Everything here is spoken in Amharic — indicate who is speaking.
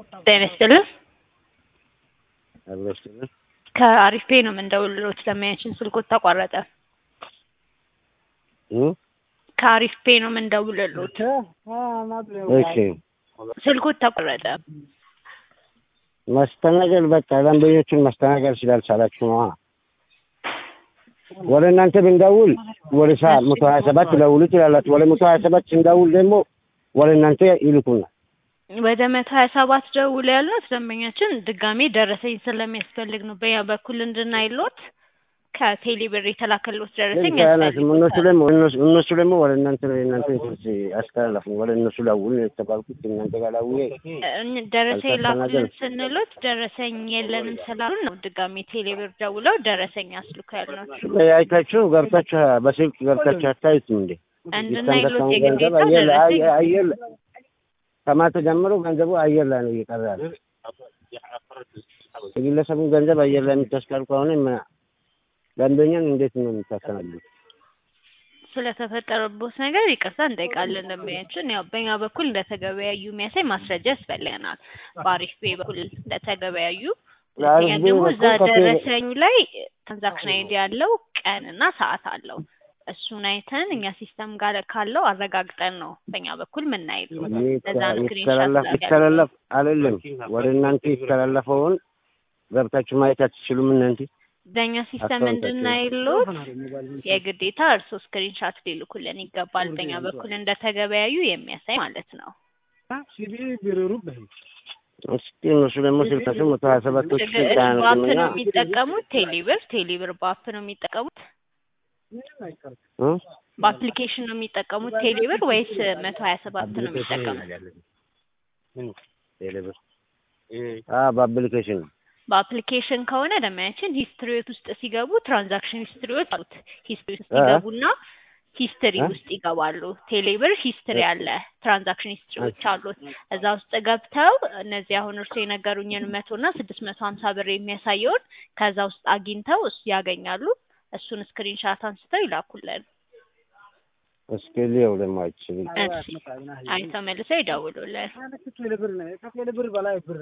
Speaker 1: ጤና ይስጥልን።
Speaker 2: አብሮ ይስጥልን።
Speaker 1: ከአሪፍ ፔ ነው የምንደውልሎት ለማያችን ስልኮት ተቋረጠ።
Speaker 2: እ
Speaker 1: ከአሪፍ ፔ ነው የምንደውልሎት
Speaker 2: እሺ
Speaker 1: ስልኮት ተቋረጠ።
Speaker 2: ማስተናገድ በቃ ደንበኞችን ማስተናገድ ስላልቻላችሁ ነዋ። ወደ እናንተ ብንደውል ወደ ሳ መቶ ሀያ ሰባት ደውሉ ትላላችሁ። ወደ መቶ ሀያ ሰባት ስንደውል ደግሞ ወደ እናንተ ይልኩናል።
Speaker 1: ወደ መቶ ሀያ ሰባት ደውል ያልነው ደንበኛችን ድጋሜ ደረሰኝ ስለሚያስፈልግ ነው። በያ በኩል እንድናይሎት ከቴሌ ብር የተላከሎት ደረሰኝ
Speaker 2: ያናስም እነሱ ደግሞ እነሱ- እነሱ ደግሞ ወደ እናንተ እናንተ ትርስ አስተላለፉ ወደ እነሱ ደውል ነው የተባልኩት። እናንተ ጋር ደውዬ
Speaker 1: እን- ደረሰኝ ላኩልን
Speaker 2: አልተስተናገድም።
Speaker 1: ስንሎት ደረሰኝ የለንም ስላሉን ነው ድጋሜ ቴሌ ብር ደውለው ደረሰኝ አስልኩ ያልናቸው።
Speaker 2: አይታችሁ ገብታችሁ በስልክ ገብታችሁ አታዩትም እንዴ?
Speaker 1: እንድናይሎት
Speaker 2: የተንቀሳቀሰው
Speaker 1: የግዴታ
Speaker 2: ገንዘብ አየር ላይ-
Speaker 1: ደረሰኝ
Speaker 2: አየ- አየር ላይ- ከማታ ጀምሮ ገንዘቡ አየር ላይ ነው እየቀረ ያለው። የግለሰቡን ገንዘብ አየር ላይ የምታስቀር ከሆነ ማ- ደንበኛን እንዴት ነው የምታስተናግዱት?
Speaker 1: ስለተፈጠረበት ነገር ይቅርታ እንጠይቃለን። ደንበኛችን ያው በእኛ በኩል እንደተገበያዩ የሚያሳይ ማስረጃ ያስፈልገናል። በአሪፍ ቤ በኩል እንደተገበያዩ ሁለተኛ
Speaker 2: በአሪፍ ቤ
Speaker 1: ደግሞ እዛ
Speaker 2: በኩል ከቴሌ-
Speaker 1: ደረሰኝ ላይ ትራንዛክሽን አይዲ ያለው ቀንና ሰዓት አለው። እሱን አይተን እኛ ሲስተም ጋር ካለው አረጋግጠን ነው በእኛ በኩል ምናይሉ። ለዛ ነው
Speaker 2: ይተላለፍ
Speaker 1: ስክሪንሻት
Speaker 2: ይተላለፍ አይደለም ወደ እናንተ ይተላለፈውን ገብታችሁ ማየት አትችሉም እናንተ?
Speaker 1: በእኛ ሲስተም
Speaker 2: አካውንታችን።
Speaker 1: እንድናይሎት የግዴታ እርሶ ስክሪንሻት ሊልኩልን ይገባል። በእኛ በኩል እንደተገበያዩ የሚያሳይ ማለት ነው።
Speaker 2: እስኪ እነሱ ደግሞ ስልካቸው መቶ ሀያ ሰባቶች
Speaker 1: ችግር
Speaker 2: ስልክ
Speaker 1: በአፕ
Speaker 2: አያነሱምና
Speaker 1: ነው የሚጠቀሙት። ቴሌብር ቴሌብር በአፕ ነው የሚጠቀሙት።
Speaker 2: እ?
Speaker 1: በአፕሊኬሽን ነው የሚጠቀሙት ቴሌብር ወይስ መቶ ሀያ ሰባት ነው የሚጠቀሙት?
Speaker 2: ቴሌብር አ በአፕሊኬሽን ነው።
Speaker 1: በአፕሊኬሽን ከሆነ ደማያችን ሂስትሪዎት ውስጥ ሲገቡ ትራንዛክሽን ሂስትሪዎች አሉት። ሂስትሪ ውስጥ
Speaker 2: እ?
Speaker 1: ሲገቡና ሂስትሪ
Speaker 2: እ?
Speaker 1: ውስጥ ይገባሉ። ቴሌብር ሂስትሪ አለ፣ ትራንዛክሽን ሂስትሪዎች አሉት። እዛ ውስጥ ገብተው እነዚህ አሁን እርሱ የነገሩኝን መቶ እና ስድስት መቶ ሀምሳ ብር የሚያሳየውን ከዛ ውስጥ አግኝተው እሱ ያገኛሉ። እሱን ስክሪንሻት አንስተው ይላኩልን።
Speaker 2: እስኪ ሊየው ደግሞ አይችልም
Speaker 1: እሺ አይተው መልሰው ይደውሉልን።